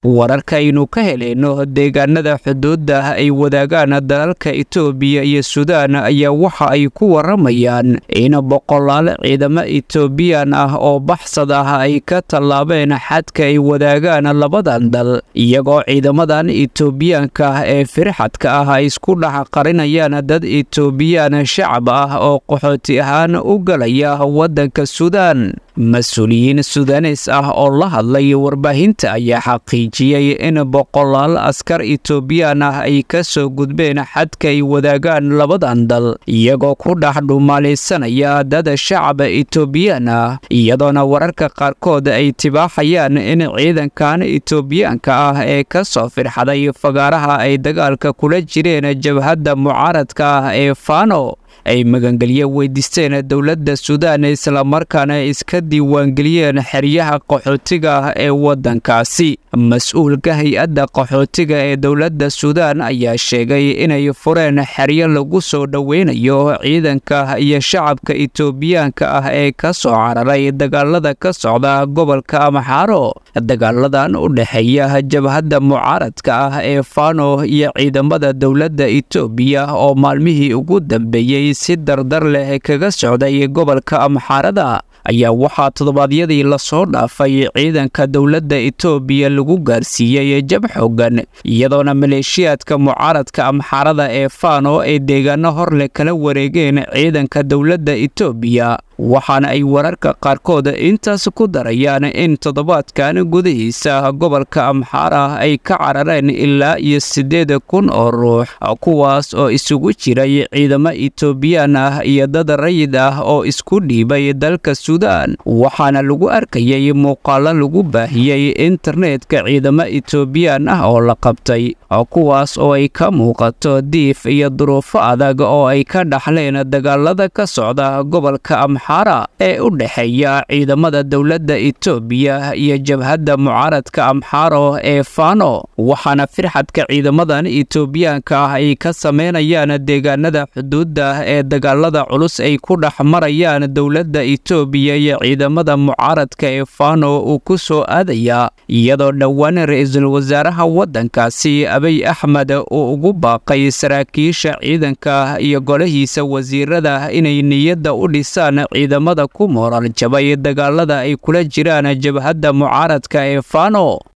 wararkaaynu ka helayno deegaanada xuduudda ay wadaagaan dalalka itoobiya iyo suudaan ayaa waxa ay ku waramayaan in boqolaal ciidamo itoobiyaan ah oo baxsad ah ay ka tallaabeen xadka ay wadaagaan labadan dal iyagoo ciidamadan itoobiyaanka ah ee firxadka ah ay isku dhex qarinayaan dad itoobiyaan shacab ah oo qaxooti ahaan u galaya waddanka suudaan mas-uuliyiin sudanes ah oo la hadlay warbaahinta ayaa xaqiijiyey in boqolaal askar itoobiyaan ah ay ka soo gudbeen xadka ay wadaagaan labadan dal iyagoo ku dhex dhumaalaysanaya dad shacaba itoobiyaan ah iyadoona wararka qaarkood ay tibaaxayaan in ciidankan itoobiyaanka ah ee ka soo firxaday fagaaraha ay dagaalka kula jireen jabhadda mucaaradka ah ee fano ay magangelye weydiisteen dowladda suudaan islamarkaana iska diiwaangeliyeen xeryaha qaxootiga ah ee waddankaasi mas-uulka hay-adda qaxootiga ee dowladda suudaan ayaa sheegay inay fureen xeryo lagu soo dhoweynayo ciidanka iyo shacabka itoobiyaanka ah ee ka soo cararay dagaalada ka socda gobolka amxaaro dagaaladan u dhexeeya jabhadda mucaaradka ah ee fano iyo ciidamada dowladda itoobiya oo maalmihii ugu dambeeyey si dardar leh kaga socday gobolka amxaarada ayaa waxaa toddobaadyadii lasoo dhaafay ciidanka dowladda itoobiya lagu gaarsiiyey jab xoogan iyadoona maleeshiyaadka mucaaradka amxaarada ee fano ay deegaano horleh kala wareegeen ciidanka dowladda itoobiya waxaana ay wararka qaarkood intaas ku darayaan in toddobaadkan gudihiisa gobolka amxaara ay ka carareen ilaa iyo siddeed kun oo ruux kuwaas oo isugu jiray ciidamo itoobiyaan ah iyo dad rayid ah oo isku dhiibay dalka suudaan waxaana lagu arkayay muuqaalo lagu baahiyey internetka ciidamo itoobiyaan ah oo la qabtay kuwaas oo ay ka muuqato diif iyo duruufo adag oo ay ka dhaxleen dagaalada ka socda gobolka amxaara ee u dhexeeya ciidamada dowladda itoobiya iyo jabhadda mucaaradka amxaaro ee fano waxaana firxadka ciidamadan itoobiyaanka ah ay ka sameynayaan deegaanada xuduudda ee dagaalada culus ay ku dhex marayaan dowladda itoobiya iyo ciidamada mucaaradka ee fano uu ku soo aadaya iyadoo dhowaan ra-iisul wasaaraha waddankaasi abiy axmed uu ugu baaqay saraakiisha ciidanka iyo golahiisa wasiirada inay niyadda u dhisaan ciidamada ku mooral jabay dagaalada ay kula jiraan jabhadda mucaaradka ee fano